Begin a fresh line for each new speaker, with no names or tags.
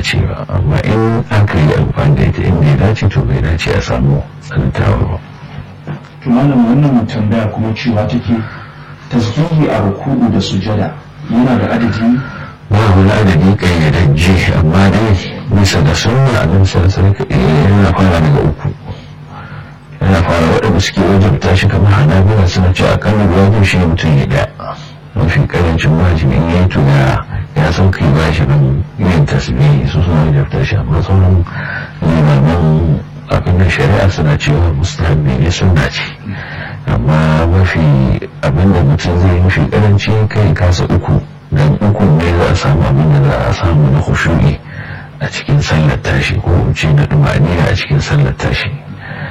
dace ba amma in aka yi amfani da ita inda ya dace to bai dace a samu tsanantawar ba
to malam wannan tambaya kuma cewa take tasbihi a ruku'u da sujada yana da adadi
ba wani adadi kayyadajje amma dai bisa da sunna a nan sarasar yana fara daga uku yana fara waɗanda suke wajabta shi kamar hanabila suna cewa akalla wajib shi mutum ya da mafi karancin wajibi in ya yi to ya ya san kai ba shi nan yin tasbihi su suna wajabta shi amma sauran limaman abin da shari'a suna cewa mustahabbi ne sunna ce amma mafi abin da mutum zai yi mafi karanci kai kasa uku dan uku ne za a samu abin da za a samu na khushu'i a cikin sallar tashi ko ce da dumaniya a cikin sallar tashi